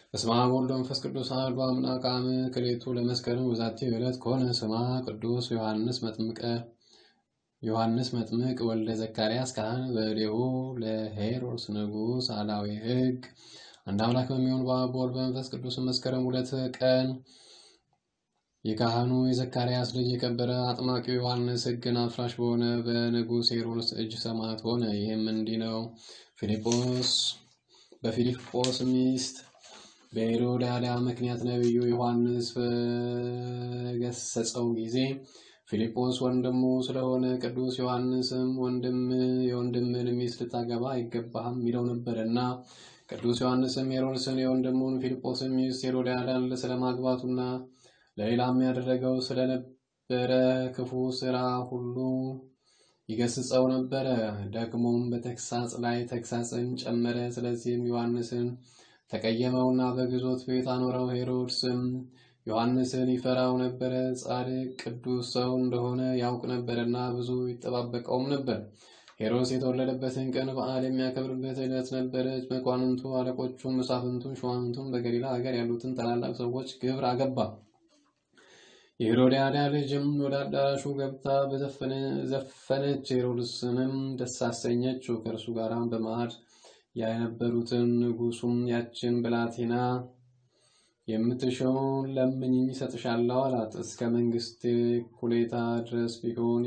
በስመ አብ ወወልድ ወመንፈስ ቅዱስ አሐዱ አምላክ አመ ክልኤቱ ለመስከረም በዛቲ ዕለት ኮነ ስማ ቅዱስ ዮሐንስ መጥምቀ ዮሐንስ መጥምቅ ወልደ ዘካርያስ ካህን በእዴሁ ለሄሮድስ ንጉሥ አላዊ ሕግ። አንድ አምላክ በሚሆን በአብ በወልድ በመንፈስ ቅዱስ መስከረም ሁለት ቀን የካህኑ የዘካርያስ ልጅ የከበረ አጥማቂው ዮሐንስ ሕግን አፍራሽ በሆነ በንጉሥ ሄሮድስ እጅ ሰማዕት ሆነ። ይህም እንዲህ ነው። ፊልጶስ በፊልጶስ ሚስት በሄሮድያዳ ምክንያት ነቢዩ ዮሐንስ በገሰጸው ጊዜ ፊልጶስ ወንድሙ ስለሆነ ቅዱስ ዮሐንስም ወንድም የወንድምን ሚስት ልታገባ አይገባህም ይለው ነበርና ቅዱስ ዮሐንስም ሄሮድስን የወንድሙን ፊልጶስን ሚስት ሄሮድያዳን ስለማግባቱና ለሌላም ያደረገው ስለነበረ ክፉ ስራ ሁሉ ይገስጸው ነበረ። ደግሞም በተግሳጽ ላይ ተግሳጽን ጨመረ። ስለዚህም ዮሐንስን ተቀየመውና በግዞት ቤት አኖረው። ሄሮድስም ዮሐንስን ይፈራው ነበረ፣ ጻድቅ ቅዱስ ሰው እንደሆነ ያውቅ ነበርና ብዙ ይጠባበቀውም ነበር። ሄሮድስ የተወለደበትን ቀን በዓል የሚያከብርበት ዕለት ነበረች። መኳንንቱ፣ አለቆቹ፣ መሳፍንቱ፣ ሹማምንቱም በገሊላ ሀገር ያሉትን ታላላቅ ሰዎች ግብር አገባ። የሄሮድያዳ ልጅም ወደ አዳራሹ ገብታ ዘፈነች፣ ሄሮድስንም ደስ አሰኘችው። ከእርሱ ጋር በማዕድ የነበሩትን ንጉሱም ያችን ብላቴና የምትሻውን ለምኝኝ እሰጥሻለሁ አላት። እስከ መንግስት ኩሌታ ድረስ ቢሆን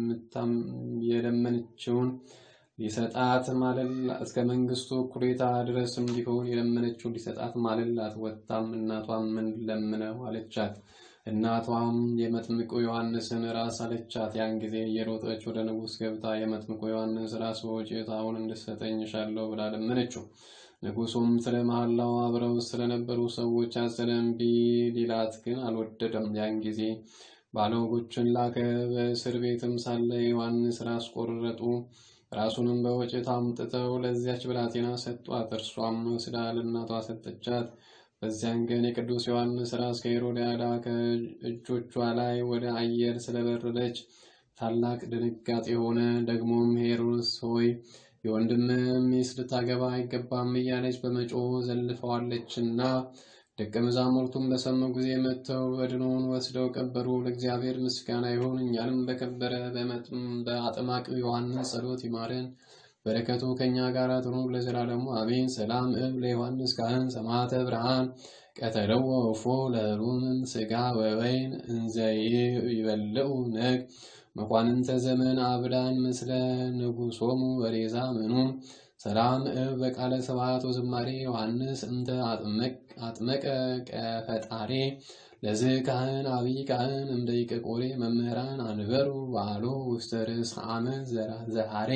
የለመነችውን ሊሰጣት ማለላት እስከ መንግስቱ ኩሌታ ድረስም ቢሆን የለመነችውን ሊሰጣት ማለላት። ወጥታም እናቷም ምን ለምነው አለቻት። እናቷም የመጥምቁ ዮሐንስን ራስ አለቻት። ያን ጊዜ እየሮጠች ወደ ንጉሥ ገብታ የመጥምቁ ዮሐንስ ራስ በወጭት አሁን እንድሰጠኝ እሻለሁ ብላ ለመነችው። ንጉሱም ስለ መሐላው አብረው ስለነበሩ ሰዎች አዘነ። እምቢ ሊላት ግን አልወደደም። ያን ጊዜ ባለወጎችን ላከ። በእስር ቤትም ሳለ ዮሐንስ ራስ ቆረጡ። ራሱንም በወጭት አምጥተው ለዚያች ብላቴና ሰጧት። እርሷም ወስዳ ለእናቷ ሰጠቻት። በዚያን ቀን የቅዱስ ዮሐንስ ራስ ከሄሮድያዳ ከእጆቿ ላይ ወደ አየር ስለበረረች ታላቅ ድንጋጤ ሆነ። ደግሞም ሄሮድስ ሆይ የወንድም ሚስት ልታገባ አይገባም እያለች በመጮህ ዘልፈዋለችና ደቀ መዛሙርቱም በሰሙ ጊዜ መጥተው በድኖውን ወስደው ቀበሩ። ለእግዚአብሔር ምስጋና ይሁን፣ እኛንም በከበረ በአጥማቂው ዮሐንስ ጸሎት ይማረን፣ በረከቱ ከእኛ ጋር ትኑር ለዘላለሙ አሜን። ሰላም እብ ለዮሐንስ ካህን ሰማዕተ ብርሃን ቀተለዎ እፎ ለህሩምን ስጋ ወወይን እንዘ ይበልዑ ነግ መኳንንተ ዘመን አብዳን ምስለ ንጉሶሙ ወሬዛ ምኑን ሰላም እብ በቃለ ስብሐት ወዝማሬ ዮሐንስ እንተ አጥመቀ ቀፈጣሬ ለዝ ካህን አብይ ካህን እምደይቀ ቆሬ መምህራን አንበሩ ባሎ ውስተ ርእስ አመት ዘሃሬ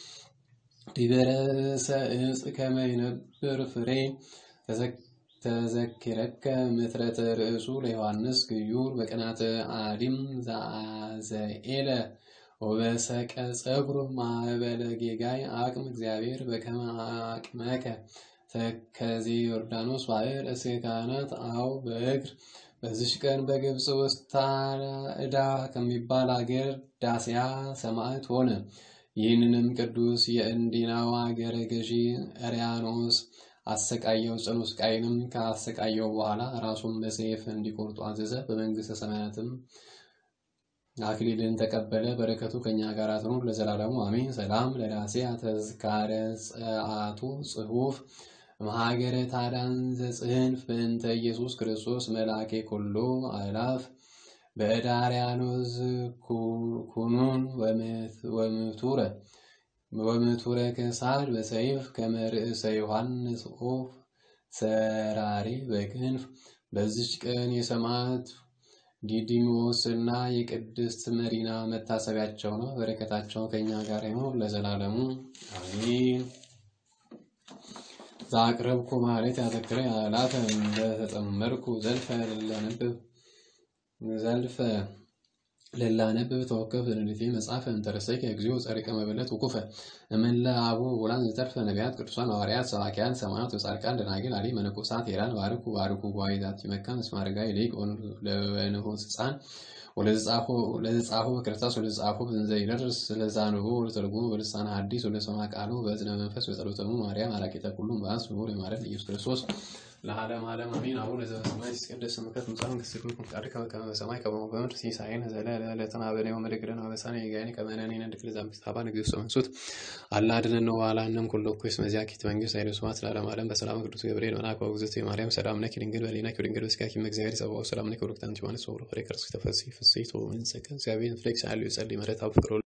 ዲበረሰ እጽ ከመ ይነብር ፍሬ ተዘኪረከ ምትረተ ርእሱ ለዮሐንስ ግዩር በቅናተ አዲም ዘኤለ ወበሰቀ ጸጉር ማዕበለ ጌጋይ አቅም እግዚአብሔር በከመ አቅመከ ተከዜ ዮርዳኖስ ባሕር እስከ ካህናት አው በእግር በዚች ቀን በግብፅ ውስጥ ታዕዳ ከሚባል አገር ዳስያ ሰማዕት ሆነ። ይህንንም ቅዱስ የእንዲናው አገረ ገዢ አርያኖስ አሰቃየው። ጽኑ ስቃይንም ካሰቃየው በኋላ ራሱን በሰይፍ እንዲቆርጡ አዘዘ። በመንግስተ ሰማያትም አክሊልን ተቀበለ። በረከቱ ከኛ ጋር ትኑር ለዘላለሙ አሜን። ሰላም ለዳሴ ተዝካረ ጸአቱ ጽሑፍ መሃገረ ታዳን ዘጽህንፍ በእንተ ኢየሱስ ክርስቶስ መላኬ ኩሎ አእላፍ በእዳርያኖስ ኩኑን ወምቱረ ወምቱረ ከሳድ በሰይፍ ከመርእሰ ዮሐንስ ኦፍ ሰራሪ በክንፍ በዚች ቀን የሰማዕት ዲዲሞስ እና የቅድስት መሪና መታሰቢያቸው ነው። በረከታቸው ከኛ ጋር ይሁን ለዘላለሙ አሜን። ዛቅረብኩ ማለት ያተክረ ያላተ እንደተጠመርኩ ዘልፈ ለነብብ ዘልፈ ለላነብብ ተወከፍ ለልቴ መጽሐፈ እንተረሰይከ እግዚኦ ጸሪቀ መበለት ውኩፈ እምለ አቡ ውላን ዘተርፈ ነቢያት ቅዱሳን ሐዋርያት ሰባኪያን ሰማዕት ወጻድቃን ደናግል አሊ መነኮሳት ሄራን ባርኩ ባርኩ ጓይዛት መካን እስማርጋይ ሊቅ ለንሁስ ሕፃን ወለዘጻፎ በክርስቶስ ወለዘጻፎ በዘንዘ ይደርስ ስለዛንቦ ወለተርጉሞ በልሳነ ሐዲስ ወለሰማ ቃሉ በእዝነ መንፈስ በጸሎተሙ ማርያም አራቂተ ኩሉም በአንስ ብሁር የማረት ኢየሱስ ክርስቶስ ለዓለም ዓለም አሜን። አቡነ ዘበሰማያት ይትቀደስ ስምከ ትምጻእ መንግሥትከ ወይኩን ፈቃድከ በከመ በሰማይ ከማሁ በምድር ሲሳየነ ዘለለዕለትነ ሀበነ ዮም ወኅድግ ለነ አበሳነ ወጌጋየነ ከመ ንሕነኒ ንኅድግ ለዘአንበሳባ ንግሥቶ መንሱት አላ አድኅነነ ወባልሐነም ኩሎ እኩይ እስመ ዚአኪ መንግሥት ኃይለ ስብሐት ለዓለመ ዓለም በሰላም ቅዱስ ገብርኤል መልአክ ወእግዝእትየ ማርያም ሰላም ለኪ ድንግል በኅሊናኪ ወድንግል በሥጋኪ እም እግዚአብሔር ጸባኦት ሰላም ለኪ ወርክት አንቲ ዮሐንስ ወብሮ ፍሬ ከርስኪ ተፈሥሒ ፍሥሕት ወእንጸከ እግዚአብሔር ፍሌክስ ያሉ የጸልይ መሬት አብ ፍቅሮ